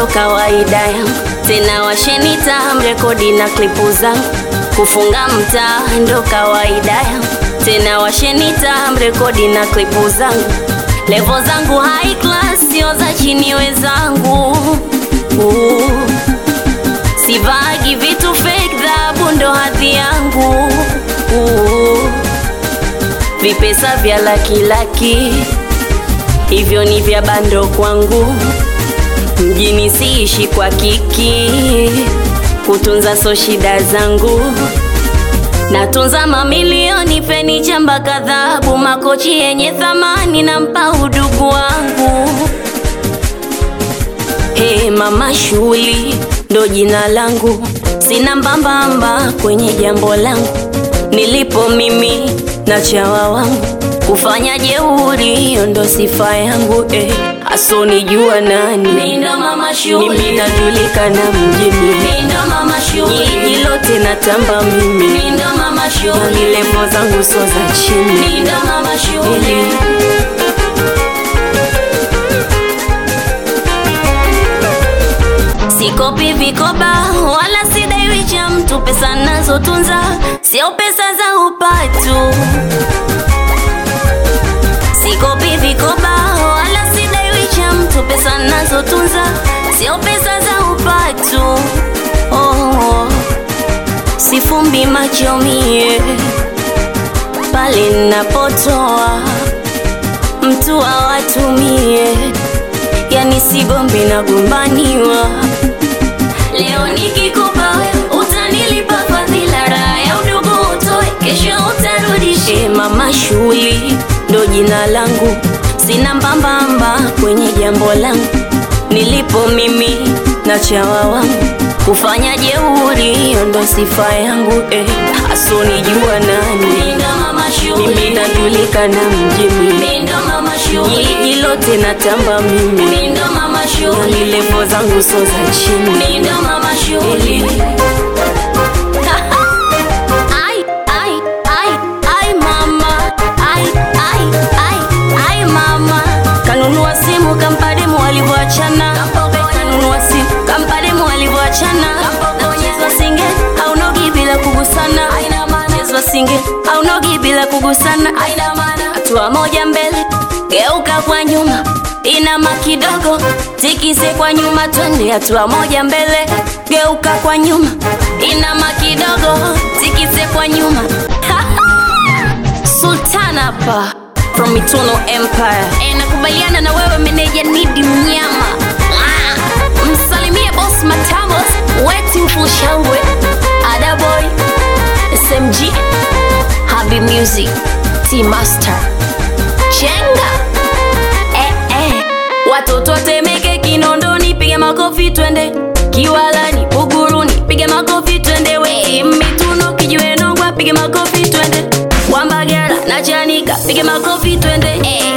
ndo kawaida yangu, tena washenita mrekodi na klipu zangu, kufunga mtaa ndo kawaida yangu, tena washenita mrekodi na klipu zangu, levo zangu high class, sio za chini wezangu uh. Sivagi vitu fake, dhahabu ndo hadhi yangu uh. Vipesa vya laki laki hivyo ni vya bando kwangu, mjini siishi kwa kiki, kutunza so shida zangu, natunza mamilioni, fenicha mpaka dhahabu, makochi yenye thamani, nampa udugu wangu. Hey, mama shughuli ndo jina langu, sina mbambamba kwenye jambo langu, nilipo mimi na chawa wangu kufanya jeuri, hiyo ndo sifa yangu eh. Asonijua nani Mimi ndo mama shughuli. mimi najulikana mjini, Mimi ndo mama shughuli. jiji lote natamba mimi, Mimi ndo mama shughuli. ni levo zangu so za chini Mimi ndo mama shughuli. Sikopi vikoba wala sidaiwi cha mtu, pesa nazotunza sio pesa za upatu. Sikopi vikoba wala sidaiwi cha mtu, pesa nazotunza sio pesa za upatu. Oh, oh. Sifumbi macho mie pale ninapotoa mtu awatumie, yani sigombi nagombaniwa. Leo nikikupa wewe utanilipa fadhila, raha ya udugu utoe, kesho utarudishe. E, mama shughuli ndo jina langu, sina mbambamba kwenye jambo langu, nilipo mimi na chawa wangu kufanya jeuri, hiyo ndo sifa yangu eh. Asonijua nani Mimi ndo mama shughuli. mimi najulikana mjini, Mimi ndo mama shughuli. jiji lote natamba mimi, Mimi ndo mama shughuli. ni levo zangu so za chini Mimi ndo mama shughuli. Ai, ai, ai, ai mama. Ai, ai, ai, ai mama. Kanunua simu kampa demu walivyoachana. Kanunua simu kampa demu walivyoachana. Naonyeshwa singe haunogi bila kugusana. Naonyeshwa singe haunogi bila kugusana. Hatua moja mbele, geuka kwa nyuma, inama kidogo, tikise kwa nyuma, twende hatua moja mbele, geuka kwa nyuma, inama kidogo, tikise kwa nyuma. Sultan hapa from Eternal Empire. E, nakubaliana na wewe meneja Nidi Mnyama. Ah, msalimie boss Matamos, wetu Fushangwe, Ada Boy, SMG, Happy Music, T Master, Chenga. Eh, eh. Watoto Temeke, Kinondoni, piga makofi twende. Kiwalani, Buguruni, piga makofi twende. We Mituno, Kijiwe Nongwa, piga makofi twende. Wambagala na Chanika, piga makofi twende. Eh,